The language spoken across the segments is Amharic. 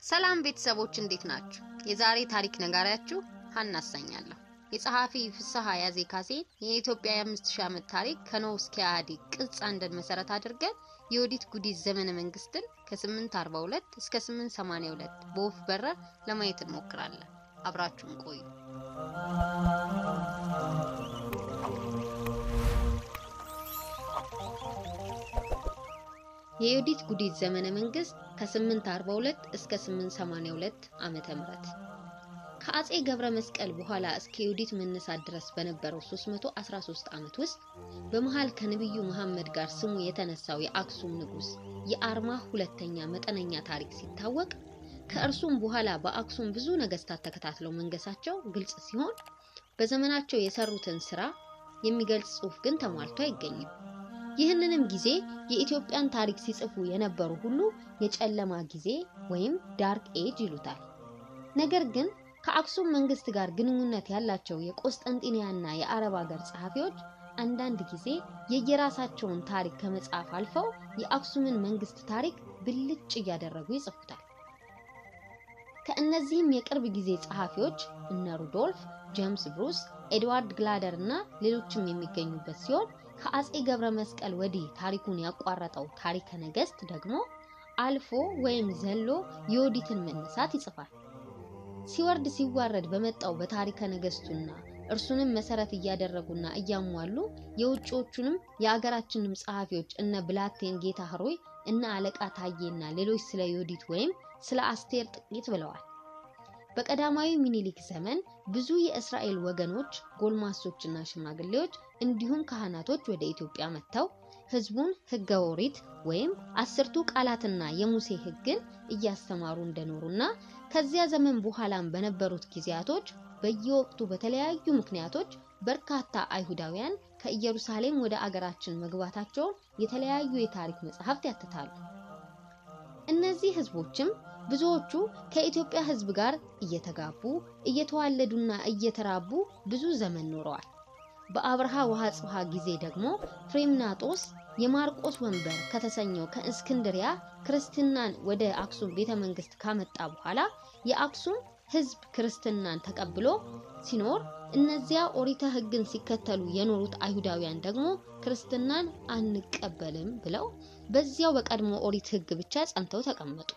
ሰላም ቤተሰቦች እንዴት ናችሁ? የዛሬ ታሪክ ነጋሪያችሁ ሀና አሳኛለሁ። የጸሐፊ ፍስሐ ያዜ ካሴ የኢትዮጵያ የአምስት ሺህ ዓመት ታሪክ ከኖህ እስከ ኢህአዴግ ቅጽ አንድን መሰረት አድርገን የዮዲት ጉዲት ዘመነ መንግስትን ከ842 እስከ 882 በወፍ በረር ለማየት እንሞክራለን። አብራችሁን ቆዩ። የዮዲት ጉዲት ዘመነ መንግስት ከ842 እስከ 882 ዓመተ ምህረት ከአጼ ገብረ መስቀል በኋላ እስከ ዮዲት መነሳት ድረስ በነበረው 313 ዓመት ውስጥ በመሃል ከነብዩ መሐመድ ጋር ስሙ የተነሳው የአክሱም ንጉስ የአርማ ሁለተኛ መጠነኛ ታሪክ ሲታወቅ ከእርሱም በኋላ በአክሱም ብዙ ነገስታት ተከታትለው መንገሳቸው ግልጽ ሲሆን በዘመናቸው የሰሩትን ስራ የሚገልጽ ጽሑፍ ግን ተሟልቶ አይገኝም። ይህንንም ጊዜ የኢትዮጵያን ታሪክ ሲጽፉ የነበሩ ሁሉ የጨለማ ጊዜ ወይም ዳርክ ኤጅ ይሉታል። ነገር ግን ከአክሱም መንግስት ጋር ግንኙነት ያላቸው የቆስጠንጢንያና የአረብ ሀገር ጸሐፊዎች አንዳንድ ጊዜ የየራሳቸውን ታሪክ ከመጻፍ አልፈው የአክሱምን መንግስት ታሪክ ብልጭ እያደረጉ ይጽፉታል። ከእነዚህም የቅርብ ጊዜ ጸሐፊዎች እነ ሩዶልፍ፣ ጄምስ ብሩስ፣ ኤድዋርድ ግላደር እና ሌሎችም የሚገኙበት ሲሆን ከአጼ ገብረ መስቀል ወዲህ ታሪኩን ያቋረጠው ታሪከ ነገስት ደግሞ አልፎ ወይም ዘሎ የዮዲትን መነሳት ይጽፋል። ሲወርድ ሲዋረድ በመጣው በታሪከ ነገስቱና እርሱንም መሰረት እያደረጉና እያሟሉ የውጭዎቹንም የአገራችንም ጸሐፊዎች እነ ብላቴን ጌታ ህሮይ እነ አለቃ ታዬና ሌሎች ስለ ዮዲት ወይም ስለ አስቴር ጥቂት ብለዋል። በቀዳማዊ ሚኒሊክ ዘመን ብዙ የእስራኤል ወገኖች ጎልማሶችና ሽማግሌዎች እንዲሁም ካህናቶች ወደ ኢትዮጵያ መጥተው ህዝቡን ህገ ኦሪት ወይም አስርቱ ቃላትና የሙሴ ህግን እያስተማሩ እንደኖሩና ከዚያ ዘመን በኋላም በነበሩት ጊዜያቶች በየወቅቱ በተለያዩ ምክንያቶች በርካታ አይሁዳውያን ከኢየሩሳሌም ወደ አገራችን መግባታቸውን የተለያዩ የታሪክ መጽሐፍት ያትታሉ። እነዚህ ህዝቦችም ብዙዎቹ ከኢትዮጵያ ህዝብ ጋር እየተጋቡ እየተዋለዱና እየተራቡ ብዙ ዘመን ኖረዋል። በአብርሃ ወአጽብሃ ጊዜ ደግሞ ፍሬምናጦስ የማርቆስ ወንበር ከተሰኘው ከእስክንድሪያ ክርስትናን ወደ አክሱም ቤተ መንግስት ካመጣ በኋላ የአክሱም ህዝብ ክርስትናን ተቀብሎ ሲኖር እነዚያ ኦሪተ ህግን ሲከተሉ የኖሩት አይሁዳውያን ደግሞ ክርስትናን አንቀበልም ብለው በዚያው በቀድሞ ኦሪት ህግ ብቻ ጸንተው ተቀመጡ።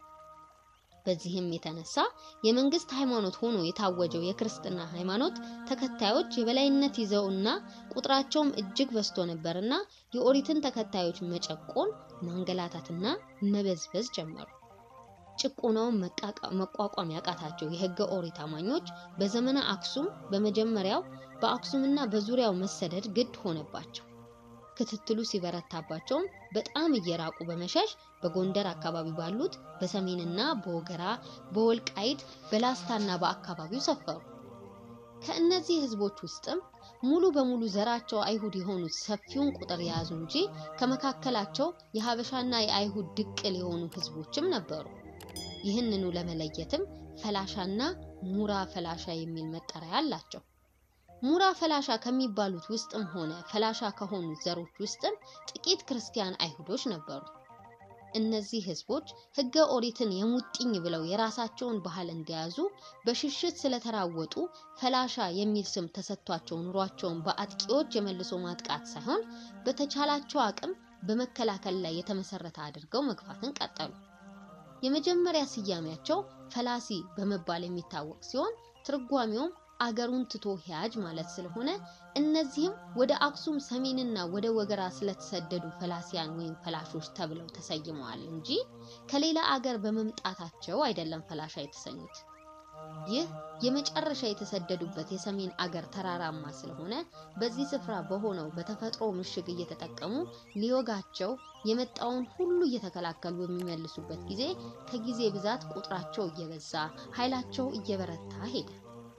በዚህም የተነሳ የመንግስት ሃይማኖት ሆኖ የታወጀው የክርስትና ሃይማኖት ተከታዮች የበላይነት ይዘውና ቁጥራቸውም እጅግ በዝቶ ነበርና የኦሪትን ተከታዮች መጨቆን፣ ማንገላታትና መበዝበዝ ጀመሩ። ጭቆናውን መቋቋም ያቃታቸው የህገ ኦሪት አማኞች በዘመነ አክሱም በመጀመሪያው በአክሱምና በዙሪያው መሰደድ ግድ ሆነባቸው። ክትትሉ ሲበረታባቸውም በጣም እየራቁ በመሸሽ በጎንደር አካባቢ ባሉት በሰሜንና በወገራ በወልቃይት በላስታና በአካባቢው ሰፈሩ። ከእነዚህ ህዝቦች ውስጥም ሙሉ በሙሉ ዘራቸው አይሁድ የሆኑት ሰፊውን ቁጥር የያዙ እንጂ ከመካከላቸው የሀበሻና የአይሁድ ድቅል የሆኑ ህዝቦችም ነበሩ። ይህንኑ ለመለየትም ፈላሻና ሙራ ፈላሻ የሚል መጠሪያ አላቸው። ሙራ ፈላሻ ከሚባሉት ውስጥም ሆነ ፈላሻ ከሆኑት ዘሮች ውስጥም ጥቂት ክርስቲያን አይሁዶች ነበሩ። እነዚህ ህዝቦች ህገ ኦሪትን የሙጥኝ ብለው የራሳቸውን ባህል እንደያዙ በሽሽት ስለተራወጡ ፈላሻ የሚል ስም ተሰጥቷቸው ኑሯቸውን በአጥቂዎች የመልሶ ማጥቃት ሳይሆን በተቻላቸው አቅም በመከላከል ላይ የተመሰረተ አድርገው መግፋትን ቀጠሉ። የመጀመሪያ ስያሜያቸው ፈላሲ በመባል የሚታወቅ ሲሆን ትርጓሜውም አገሩን ትቶ ሂያጅ ማለት ስለሆነ እነዚህም ወደ አክሱም ሰሜንና ወደ ወገራ ስለተሰደዱ ፈላሲያን ወይም ፈላሾች ተብለው ተሰይመዋል እንጂ ከሌላ አገር በመምጣታቸው አይደለም ፈላሻ የተሰኙት። ይህ የመጨረሻ የተሰደዱበት የሰሜን አገር ተራራማ ስለሆነ በዚህ ስፍራ በሆነው በተፈጥሮ ምሽግ እየተጠቀሙ ሊወጋቸው የመጣውን ሁሉ እየተከላከሉ በሚመልሱበት ጊዜ ከጊዜ ብዛት ቁጥራቸው እየበዛ ኃይላቸው እየበረታ ሄደ።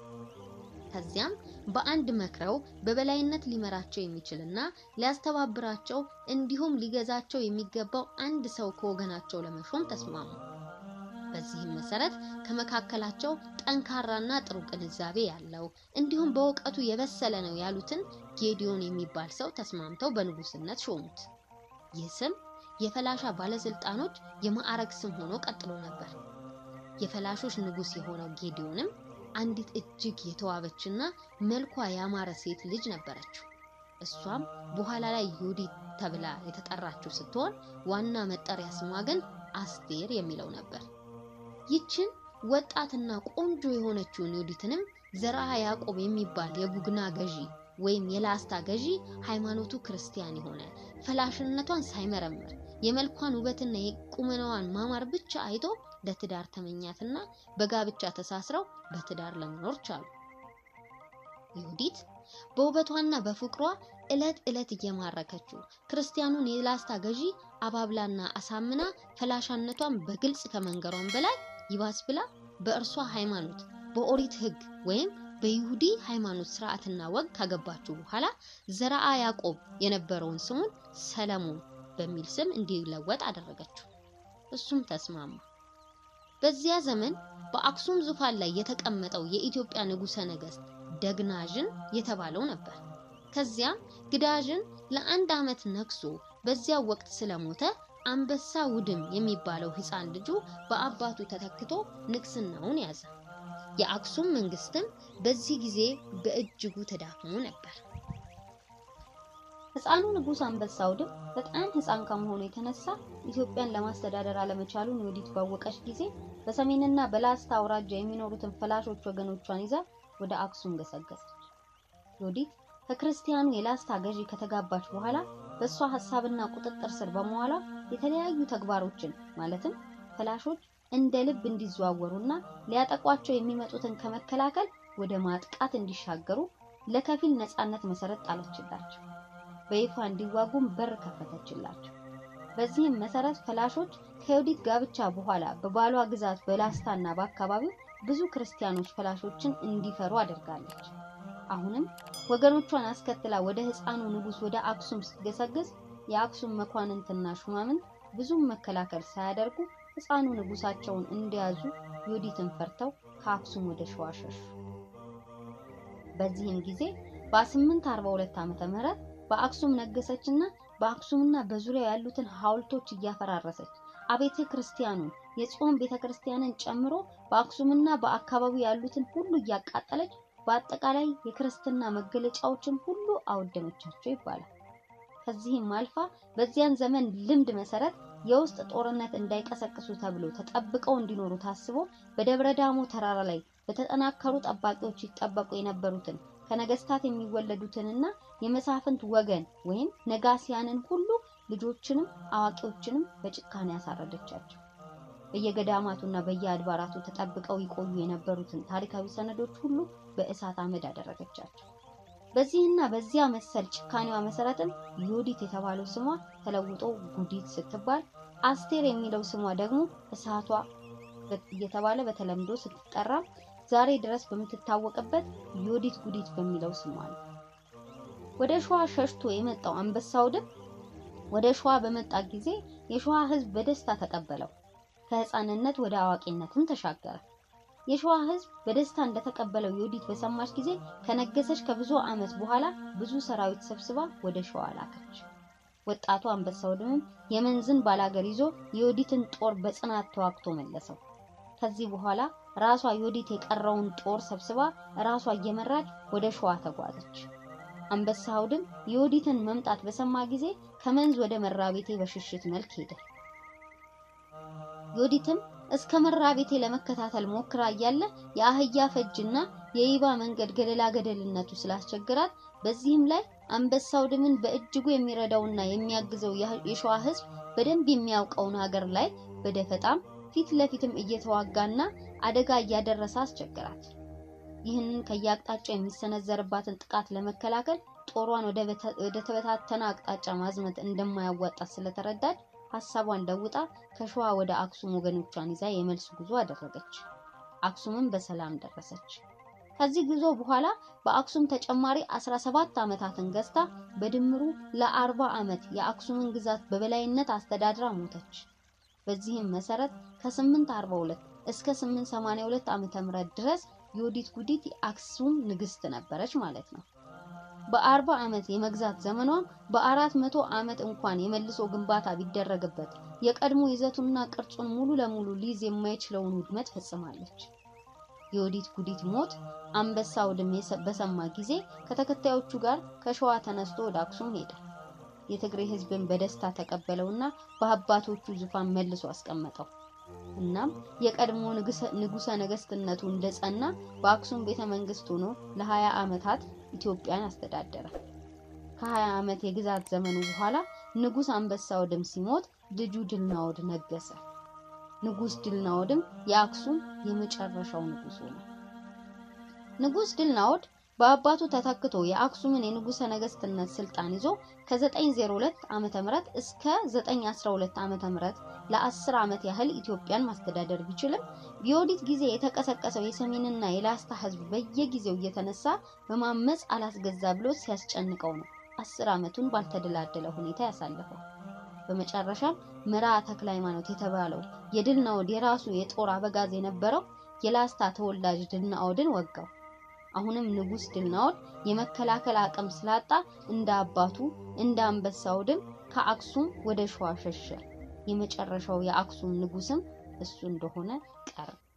ከዚያም በአንድ መክረው በበላይነት ሊመራቸው የሚችልና ሊያስተባብራቸው እንዲሁም ሊገዛቸው የሚገባው አንድ ሰው ከወገናቸው ለመሾም ተስማሙ። በዚህም መሰረት ከመካከላቸው ጠንካራና ጥሩ ግንዛቤ ያለው እንዲሁም በእውቀቱ የበሰለ ነው ያሉትን ጌዲዮን የሚባል ሰው ተስማምተው በንጉስነት ሾሙት። ይህ ስም የፈላሻ ባለስልጣኖች የማዕረግ ስም ሆኖ ቀጥሎ ነበር። የፈላሾች ንጉሥ የሆነው ጌዲዮንም አንዲት እጅግ የተዋበችና መልኳ ያማረ ሴት ልጅ ነበረችው። እሷም በኋላ ላይ ዮዲት ተብላ የተጠራችው ስትሆን ዋና መጠሪያ ስሟ ግን አስቴር የሚለው ነበር። ይችን ወጣትና ቆንጆ የሆነችውን ዮዲትንም ዘርአ ያዕቆብ የሚባል የቡግና ገዢ ወይም የላስታ ገዢ ሃይማኖቱ ክርስቲያን የሆነ ፈላሽነቷን ሳይመረምር የመልኳን ውበትና የቁመናዋን ማማር ብቻ አይቶ ለትዳር ተመኛትና በጋብቻ ተሳስረው በትዳር ለመኖር ቻሉ። ዮዲት በውበቷና በፍቅሯ ዕለት ዕለት እየማረከችው ክርስቲያኑን የላስታ ገዢ አባብላና አሳምና ፈላሻነቷን በግልጽ ከመንገሯን በላይ ይባስ ብላ በእርሷ ሃይማኖት በኦሪት ሕግ ወይም በይሁዲ ሃይማኖት ስርዓትና ወግ ካገባችው በኋላ ዘርአ ያዕቆብ የነበረውን ስሙን ሰለሞን በሚል ስም እንዲለወጥ አደረገችው። እሱም ተስማማ። በዚያ ዘመን በአክሱም ዙፋን ላይ የተቀመጠው የኢትዮጵያ ንጉሠ ነገሥት ደግናዥን የተባለው ነበር። ከዚያም ግዳዥን ለአንድ ዓመት ነግሶ በዚያው ወቅት ስለሞተ አንበሳ ውድም የሚባለው ሕፃን ልጁ በአባቱ ተተክቶ ንግስናውን ያዘ። የአክሱም መንግስትም በዚህ ጊዜ በእጅጉ ተዳክሞ ነበር። ሕፃኑ ንጉሥ አንበሳ ውድም በጣም ሕፃን ከመሆኑ የተነሳ ኢትዮጵያን ለማስተዳደር አለመቻሉን ዮዲት ባወቀች ጊዜ በሰሜንና በላስታ አውራጃ የሚኖሩትን ፈላሾች ወገኖቿን ይዛ ወደ አክሱም ገሰገሰች። ዮዲት ከክርስቲያኑ የላስታ ገዢ ከተጋባች በኋላ በእሷ ሀሳብና ቁጥጥር ስር በመዋሏ የተለያዩ ተግባሮችን ማለትም ፈላሾች እንደ ልብ እንዲዘዋወሩና ሊያጠቋቸው የሚመጡትን ከመከላከል ወደ ማጥቃት እንዲሻገሩ ለከፊል ነፃነት መሰረት ጣለችላቸው። በይፋ እንዲዋጉም በር ከፈተችላቸው። በዚህም መሰረት ፈላሾች ከዮዲት ጋብቻ በኋላ በባሏ ግዛት በላስታና በአካባቢው ብዙ ክርስቲያኖች ፈላሾችን እንዲፈሩ አድርጋለች። አሁንም ወገኖቿን አስከትላ ወደ ሕፃኑ ንጉሥ ወደ አክሱም ስትገሰግስ የአክሱም መኳንንትና ሹማምንት ብዙም መከላከል ሳያደርጉ ሕፃኑ ንጉሳቸውን እንደያዙ ዮዲትን ፈርተው ከአክሱም ወደ ሸዋ ሸሹ። በዚህም ጊዜ በ842 ዓመተ ምህረት በአክሱም ነገሰችና በአክሱምና በዙሪያ ያሉትን ሐውልቶች እያፈራረሰች አቤተ ክርስቲያኑን የጽዮን ቤተ ክርስቲያንን ጨምሮ በአክሱምና በአካባቢው ያሉትን ሁሉ እያቃጠለች በአጠቃላይ የክርስትና መገለጫዎችን ሁሉ አወደመቻቸው ይባላል። ከዚህም አልፋ በዚያን ዘመን ልምድ መሰረት የውስጥ ጦርነት እንዳይቀሰቅሱ ተብሎ ተጠብቀው እንዲኖሩ ታስቦ በደብረ ዳሞ ተራራ ላይ በተጠናከሩ ጠባቂዎች ይጠበቁ የነበሩትን ከነገስታት የሚወለዱትንና የመሳፍንት ወገን ወይም ነጋሲያንን ሁሉ ልጆችንም አዋቂዎችንም በጭካኔ ያሳረደቻቸው። በየገዳማቱና በየአድባራቱ ተጠብቀው ይቆዩ የነበሩትን ታሪካዊ ሰነዶች ሁሉ በእሳት አመድ አደረገቻቸው። በዚህና በዚያ መሰል ጭካኔዋ መሰረትም ዮዲት የተባለው ስሟ ተለውጦ ጉዲት ስትባል፣ አስቴር የሚለው ስሟ ደግሞ እሳቷ እየተባለ በተለምዶ ስትጠራ ዛሬ ድረስ በምትታወቅበት ዮዲት ጉዲት በሚለው ስሟ ነው። ወደ ሸዋ ሸሽቶ የመጣው አንበሳ ውድም ወደ ሸዋ በመጣ ጊዜ የሸዋ ሕዝብ በደስታ ተቀበለው። ከህፃንነት ወደ አዋቂነትም ተሻገረ። የሸዋ ሕዝብ በደስታ እንደተቀበለው ዮዲት በሰማች ጊዜ ከነገሰች ከብዙ ዓመት በኋላ ብዙ ሰራዊት ሰብስባ ወደ ሸዋ ላከች። ወጣቱ አንበሳ ውድምም የመንዝን ባላገር ይዞ የዮዲትን ጦር በጽናት ተዋግቶ መለሰው። ከዚህ በኋላ ራሷ ዮዲት የቀረውን ጦር ሰብስባ ራሷ እየመራች ወደ ሸዋ ተጓዘች። አንበሳ ውድም የዮዲትን መምጣት በሰማ ጊዜ ከመንዝ ወደ መራቤቴ በሽሽት መልክ ሄደ። ዮዲትም እስከ መራቤቴ ለመከታተል ሞክራ እያለ የአህያ ፈጅና የይባ መንገድ ገደላ ገደልነቱ ስላስቸገራት በዚህም ላይ አንበሳ ውድምን በእጅጉ የሚረዳውና የሚያግዘው የሸዋ ሕዝብ በደንብ የሚያውቀውን ሀገር ላይ በደፈጣም ፊት ለፊትም እየተዋጋና አደጋ እያደረሰ አስቸገራት። ይህንን ከየአቅጣጫው የሚሰነዘርባትን ጥቃት ለመከላከል ጦሯን ወደ ተበታተነ አቅጣጫ ማዝመት እንደማያዋጣት ስለተረዳች ሀሳቧን ለውጣ ከሸዋ ወደ አክሱም ወገኖቿን ይዛ የመልስ ጉዞ አደረገች። አክሱምም በሰላም ደረሰች። ከዚህ ጉዞ በኋላ በአክሱም ተጨማሪ 17 ዓመታትን ገዝታ በድምሩ ለ40 ዓመት የአክሱምን ግዛት በበላይነት አስተዳድራ ሞተች። በዚህም መሰረት ከ842 እስከ 882 ዓመተ ምህረት ድረስ ዮዲት ጉዲት የአክሱም ንግስት ነበረች ማለት ነው። በአርባ ዓመት የመግዛት ዘመኗም በአራት መቶ ዓመት እንኳን የመልሶ ግንባታ ቢደረግበት የቀድሞ ይዘቱንና ቅርጹን ሙሉ ለሙሉ ሊይዝ የማይችለውን ውድመት ፈጽማለች። የዮዲት ጉዲት ሞት አንበሳ አውድም በሰማ ጊዜ ከተከታዮቹ ጋር ከሸዋ ተነስቶ ወደ አክሱም ሄደ። የትግሬ ሕዝብን በደስታ ተቀበለውና በአባቶቹ ዙፋን መልሶ አስቀመጠው። እናም የቀድሞ ንጉሰ ነገስትነቱ እንደጸና በአክሱም ቤተ መንግስት ሆኖ ለ20 ዓመታት ኢትዮጵያን አስተዳደረ። ከ20 ዓመት የግዛት ዘመኑ በኋላ ንጉስ አንበሳ አውድም ሲሞት ልጁ ድልናኦድ ነገሰ። ንጉስ ድልናኦድም የአክሱም የመጨረሻው ንጉስ ሆነ። ንጉስ ድልናኦድ በአባቱ ተተክቶ የአክሱምን የንጉሰ ነገስትነት ስልጣን ይዞ ከ902 ዓመተ ምህረት እስከ 912 ዓመተ ምህረት ለ10 ዓመት ያህል ኢትዮጵያን ማስተዳደር ቢችልም በዮዲት ጊዜ የተቀሰቀሰው የሰሜንና የላስታ ህዝብ በየጊዜው እየተነሳ በማመፅ አላስገዛ ብሎ ሲያስጨንቀው ነው 10 ዓመቱን ባልተደላደለ ሁኔታ ያሳለፈው። በመጨረሻም ምራ ተክለ ሃይማኖት የተባለው የድልናኦድ የራሱ የጦር አበጋዝ የነበረው የላስታ ተወላጅ ድልናኦድን ወጋው። አሁንም ንጉስ ድልናኦድ የመከላከል አቅም ስላጣ እንደ አባቱ እንደ አንበሳ አውድም ከአክሱም ወደ ሸዋ ሸሸ። የመጨረሻው የአክሱም ንጉስም እሱ እንደሆነ ቀረ።